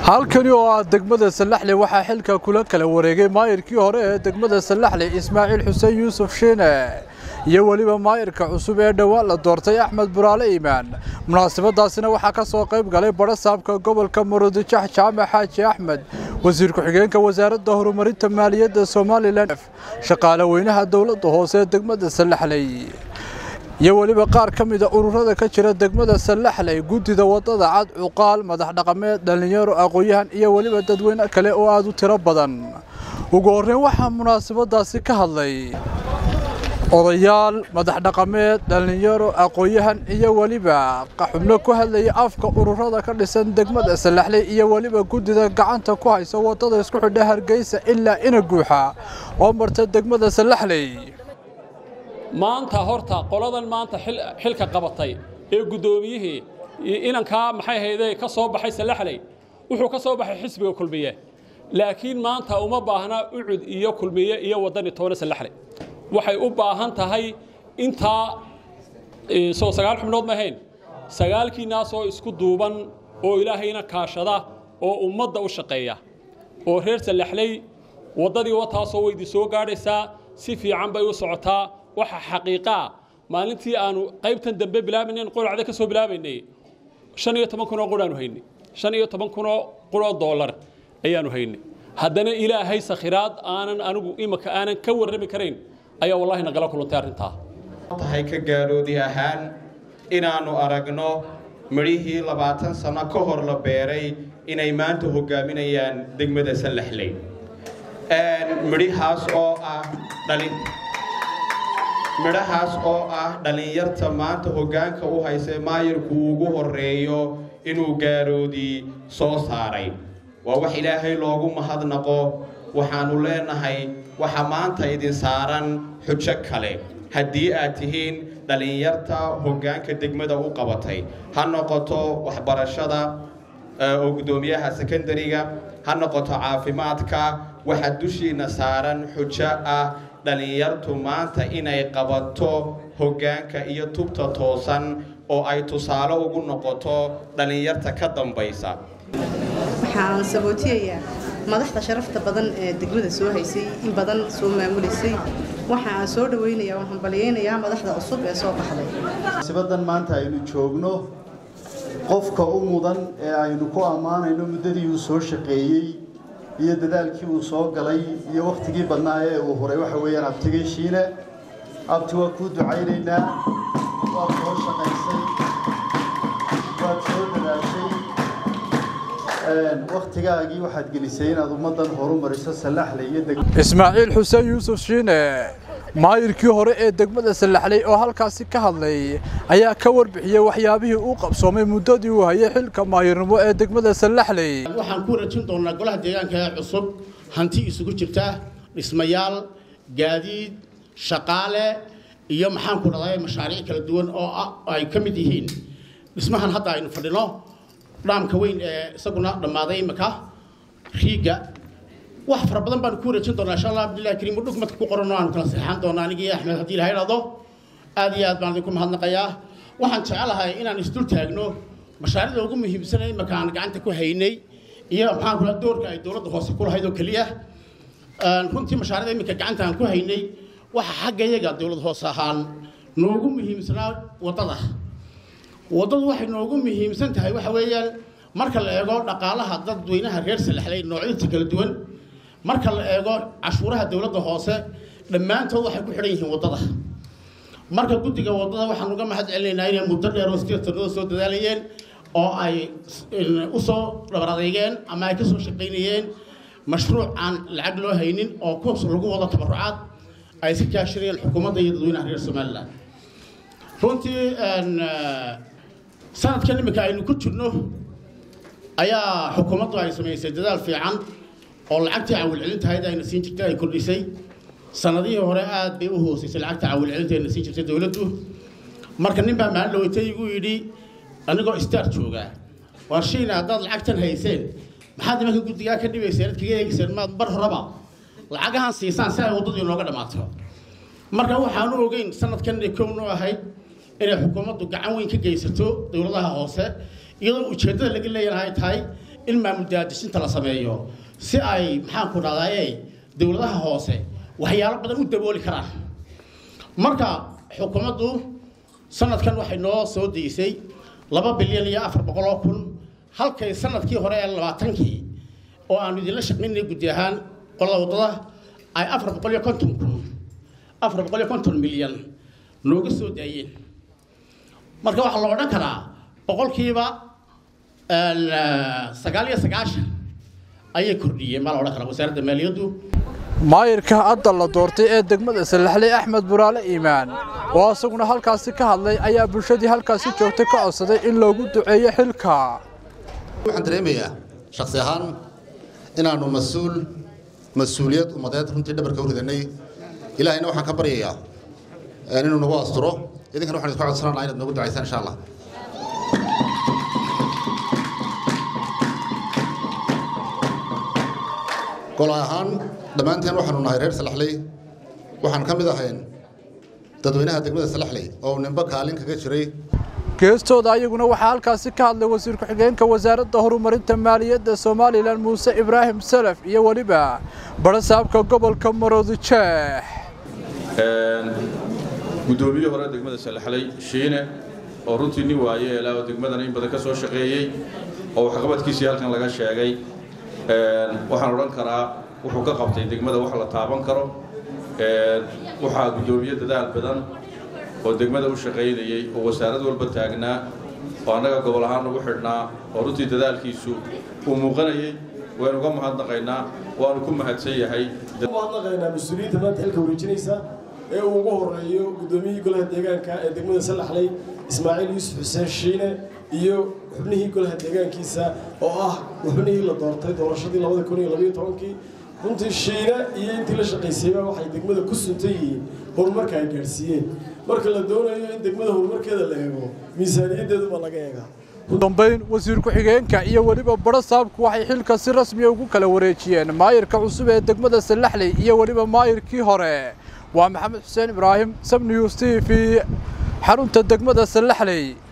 halkani oo ah degmada sallaxle waxaa xilka kula kala wareegay maayirkii hore ee degmada sallaxle ismaaciil xuseen yuusuf shiine iyo weliba maayirka cusub ee dhowaan la doortay axmed buraale iimaan munaasabadaasina waxaa ka soo qayb galay badha saabka gobolka murudijax jaamac xaaji axmed wasiir ku-xigeenka wasaaradda horumarinta maaliyadda somalilan shaqaale weynaha dowladda hoose ee degmada sallaxley iyo weliba qaar ka mida ururada ka jira degmada sallaxley guddida waddada cad cuqaal madax dhaqameed dhallinyaro aqoon-yahan iyo weliba dadweyne kale oo aad u tiro badan ugu horreyn waxaa munaasabadaasi ka hadlay odayaal madax dhaqameed dhallinyaro aqoon-yahan iyo weliba xubno ku hadlaya afka ururada ka dhisan degmada sallaxley iyo weliba guddida gacanta ku haysa waddada isku xidha hargeysa ilaa ina guuxa oo marta degmada sallaxley maanta horta qoladan maanta xilka qabatay ee guddoomiyihii inankaa maxay hayday ka soo baxay sallaxley wuxuu ka soo baxay xisbiga kulmiye laakiin maanta uma baahna ucud iyo kulmiye iyo waddani toona sallaxley waxay u baahan tahay intaa soo sagaal xubnood ma ahayn sagaalkiinaasoo isku duuban oo ilaahayna kaashada oo ummadda u shaqeeya oo reer sallaxley waddadii wataasoo weydi soo gaadhaysaa si fiican bay u socotaa waxa xaqiiqaa maalintii aanu qaybtan dambe bilaabaynayn quracda ka soo bilaabaynay shan iyo toban kun oo quraanu haynay shan iyo toban kun oo quroo doolar ayaanu haynay haddana ilaahay sakhiraad aanan anigu imaka aanan ka warrami karayn ayaa wallahi nagala kulantay arrintaa tahay ka gaadhoodi ahaan inaannu aragno midhihii labaatan sano ka hor la beeray inay maanta hoggaaminayaan degmada sallaxley midhahaas oo ah dhalin midhahaas oo ah dhallinyarta maanta hoggaanka u haysay maayirku ugu horreeyo inuu gaaroodii soo saaray waa wax ilaahay loogu mahadnaqo waxaannu leenahay waxa maanta idin saaran xujo kale haddii aad tihiin dhallinyarta hoggaanka degmada u qabatay ha noqoto waxbarashada oo guddoomiyaha sekondariga ha noqoto caafimaadka waxa dushiinna saaran xujo ah dhallinyartu maanta inay qabato hoggaanka iyo tubta toosan oo ay tusaale ugu noqoto dhallinyarta ka dambaysa waxaan sabootiyayaa madaxda sharafta badan ee degmada soo haysay in badan soo maamulisay waxa aan soo dhawaynayaa waan hambalyaynayaa madaxda cusub ee soo baxday sibadan maanta aynu joogno qofka u mudan ee aynu ku ammaanayno muddadii uu soo shaqeeyey iyo dadaalkii uu soo galay iyo wakhtigii badnaa ee uu huray waxa weeyaan abtigay shiine abti waa kuu ducaynaynaa waad soo shaqaysay waad soo dadaashay wakhtigaagii waxaad gelisay inaad ummaddan horu mariso sallaxley iyo ismaaciil xuseen yuusuf shiine maayirkii hore ee degmada sallaxley oo halkaasi ka hadlay ayaa ka warbixiyey waxyaabihii uu qabsoomay muddadii uu hayay xilka maayirnimo ee degmada sallaxley waxaan ku rajin doonaa golaha deegaanka ee cusub hanti isugu jirta dhismayaal gaadiid shaqaale iyo maxaan ku dhahday mashaariic kala duwan oo ay ka mid yihiin dhismahan hadda aynu fadhino dhaamka weyn ee isaguna dhammaaday imika riiga wax fara badan baan ku rajin doonaa insha allah abdullahi kariim dhugmadka ku qoran oo aan kala seexan doonaa anigii axmed haddii ilahay dhado aad iyo aad baan idinku mahadnaqayaa waxaan jecelahay inaan isdul taagno mashaariicda ugu muhiimsanay imika aan gacanta ku haynay iyo maxaan kula doorka ay dowladda hoose ku lahayd oo keliya runtii mashaariicda imika gacanta aan ku haynay waxa xagga iyaga dowlad hoose ahaan noogu muhiimsanaa waddada waddadu waxay noogu muhiimsan tahay waxa weeyaan marka la eego dhaqaalaha dadweynaha reer salaxley noocyadiisa kala duwan marka la eego cashuuraha dowladda hoose dhammaantood waxay ku xidhan yihiin waddada marka guddiga waddada waxaan uga mahad celinaynaa inay muddo dheer oo sideed sannadood soo dadaalayeen oo ay u soo dhabar adeygeen ama ay ka soo shaqaynayeen mashruuc aan lacag loo haynin oo kuwas lagu wado tabarucaad ay iska kaashanayeen xukuumadda iyo dadweynaha reer somaliland runtii sanadkan imika aynu ku jirno ayaa xukuumaddu ay samaysay dadaal fiican oo lacagtii cawilcelintahayd ayna siin jirtay ay kordhisay sanadihii hore aad bay u hoosaysay lacagta cawilcelinta ayna siin jirtay dowladdu marka nin baa maalin dhaweytay igu yidhi anigoo star joogaa waar shiina haddaad lacagtan hayseen maxaad nimanka guddigaa ka dhibayseen ad kaga eegayseen maad bar horeba lacagahan siisaan si ay waddadii nooga dhammaato marka waxaanu ogeyn sanadkan kownu ahayd inay xukuumaddu gacan weyn ka geysato dowladaha hoose iyadoo ujeeddada laga leeyahay tahay in maamul daadisinta la sameeyo si ay maxaan ku dhahdaye dowladaha hoose waxyaalo badan u dabooli karaan marka xukuumaddu sanadkan waxay noo soo deysay laba bilyan iyo afar boqol oo kun halkay sanadkii hore ee labaatankii oo aanu idinla shaqaynay guddi ahaan qolada waddada ay afar boqol iyo konton kun afar boqol iyo konton milyan nooga soo daayeen marka waxaa la odhan karaa boqolkiiba sagaal iyo sagaashan ayay kordhiyeen baa la odhan karaa wasaaradda maaliyaddu maayirka hadda la doortay ee degmada sallaxley axmed buraale iimaan oo isaguna halkaasi ka hadlay ayaa bulshadii halkaasi joogtay ka codsaday in loogu duceeyo xilka waxaan dareemayaa shaksi ahaan inaannu mas-uul mas-uuliyad ummadeed runtii dhabarka u ridanay ilaahayna waxaan ka baryayaa inuu nagu asturo idinkana waxaan idinku codsananaa inaad noogu ducaysaan insha allah gol ahaan dhammaanteen waxaanu nahay reer salaxley waxaan ka mid ahayn dadweynaha degmada salaxley oo nimbo kaalin kaga jiray geestooda ayaguna waxaa halkaasi ka hadlay wasiir ku-xigeenka wasaaradda horumarinta maaliyadda somalilan muuse ibraahim salaf iyo weliba barasaabka gobolka maroodijeex guddoomiyihii hore degmada salaxley shiine oo runtii nin waaye ilaa oo degmadana in badan ka soo shaqeeyey oo waxqabadkiisii halkan laga sheegay waxaan odhan karaa wuxuu ka qabtay degmada wax la taaban karo waxaa guddoomiye dadaal badan oo degmada u shaqaynayey oo wasaarad walba taagnaa oo annaga gobol ahaan ugu xidhnaa oo runtii dadaalkiisu uu muuqanayey waynu uga mahadnaqaynaa waanu ku mahadsan yahay mahadnaqaynaa mas-uuliyiinta maanta xilka wareejinaysa ee uu ugu horeeyo guddoomiyihii golaha deegaanka ee degmada salaxley ismaaciil yuusuf xuseen shiine iyo xubnihii golaha deegaankiisa oo ah xubnihii la doortay doorashadii labada kun iyo labayo tobankii runtii shiine iyo intii la shaqaysayba waxay degmada ku suntan yihiin horumarka ay gaadhsiiyeen marka la doonayo in degmada horumarkeeda la eego miisaaniyaddeeduba laga eegaa ugu dambayn wasiir ku-xigeenka iyo weliba barasaabku waxay xilka si rasmiya ugu kala wareejiyeen maayirka cusub ee degmada sallaxley iyo weliba maayirkii hore waa maxamed xuseen ibraahim sabnews t v xarunta degmada sallaxley